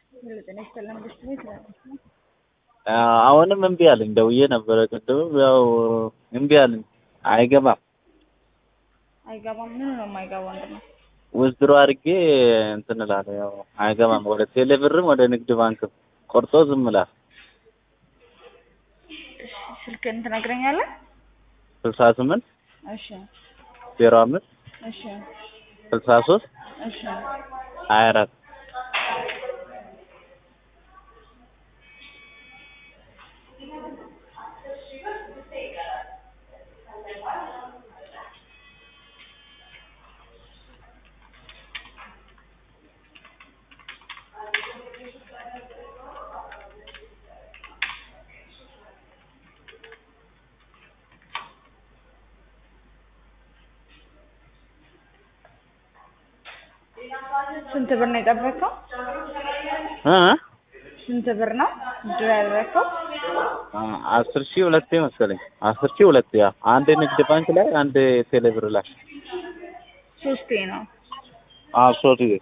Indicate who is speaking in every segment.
Speaker 1: ጤና ይስጥልን መንግስት ቤት ነው።
Speaker 2: አሁንም እምቢ አለኝ። ደውዬ ነበረ ቅድምም ያው እምቢ አለኝ። አይገባም
Speaker 1: አይገባም። ምን ነው የማይገባው? እንደው
Speaker 2: ውዝድሮ አድርጌ እንትን እላለሁ። ያው አይገባም። ወደ ቴሌ ብርም ወደ ንግድ ባንክም ቆርጦ ዝም እላለሁ።
Speaker 1: ስልክህን ትነግረኛለህ?
Speaker 2: ስልሳ ስምንት
Speaker 1: እሺ
Speaker 2: ዜሮ አምስት
Speaker 1: እሺ
Speaker 2: ስልሳ ሶስት
Speaker 1: እሺ
Speaker 2: ሀያ አራት
Speaker 1: ስንት ብር ነው የጠበቀው?
Speaker 2: እ
Speaker 1: ስንት ብር ነው ድሮ ያደረከው?
Speaker 2: አስር ሺህ ሁለቴ መሰለኝ። አስር ሺህ ሁለቴ ያ አንድ ንግድ ባንክ ላይ አንድ ቴሌ ብር ላይ
Speaker 1: ሶስቴ ነው።
Speaker 2: አዎ ሶስት ጊዜ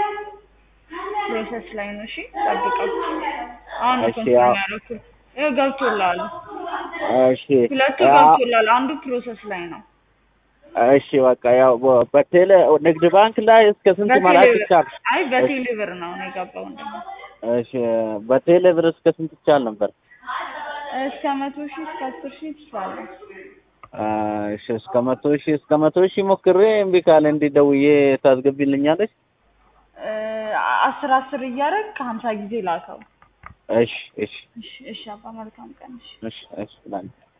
Speaker 1: ፕሮሰስ ላይ ነው። እሺ ጠብቀው። አሁን
Speaker 2: እሺ፣
Speaker 1: ኮንፈርም
Speaker 2: ያው-
Speaker 1: ያደረኩት ይኸው ገብቶልሃል።
Speaker 2: እሺ
Speaker 1: ሁለቱ
Speaker 2: ያ-
Speaker 1: ገብቶልሃል። አንዱ ፕሮሰስ ላይ ነው።
Speaker 2: እሺ በቃ ያው በ- በቴሌ ንግድ ባንክ ላይ እስከ ስንት መላክ
Speaker 1: በቴሌ ብር
Speaker 2: ይቻል?
Speaker 1: አይ በቴሌ ብር ነው ነው የገባው እንደው
Speaker 2: እሺ በቴሌ ብር እስከ ስንት ይቻል ነበር?
Speaker 1: እስከ መቶ ሺህ እስከ አስር ሺህ ትችላለህ።
Speaker 2: እሺ እስከ መቶ ሺህ እስከ መቶ ሺህ ሞክሬ እምቢ ካለ እንዲህ ደውዬ ታስገቢልኛለች?
Speaker 1: እ አስር አስር እያደረግ ከሀምሳ ጊዜ ላከው።
Speaker 2: እሺ እሺ
Speaker 1: እሺ እሺ አባ መልካም ቀን እሺ
Speaker 2: እሺ እሺ ላንቺ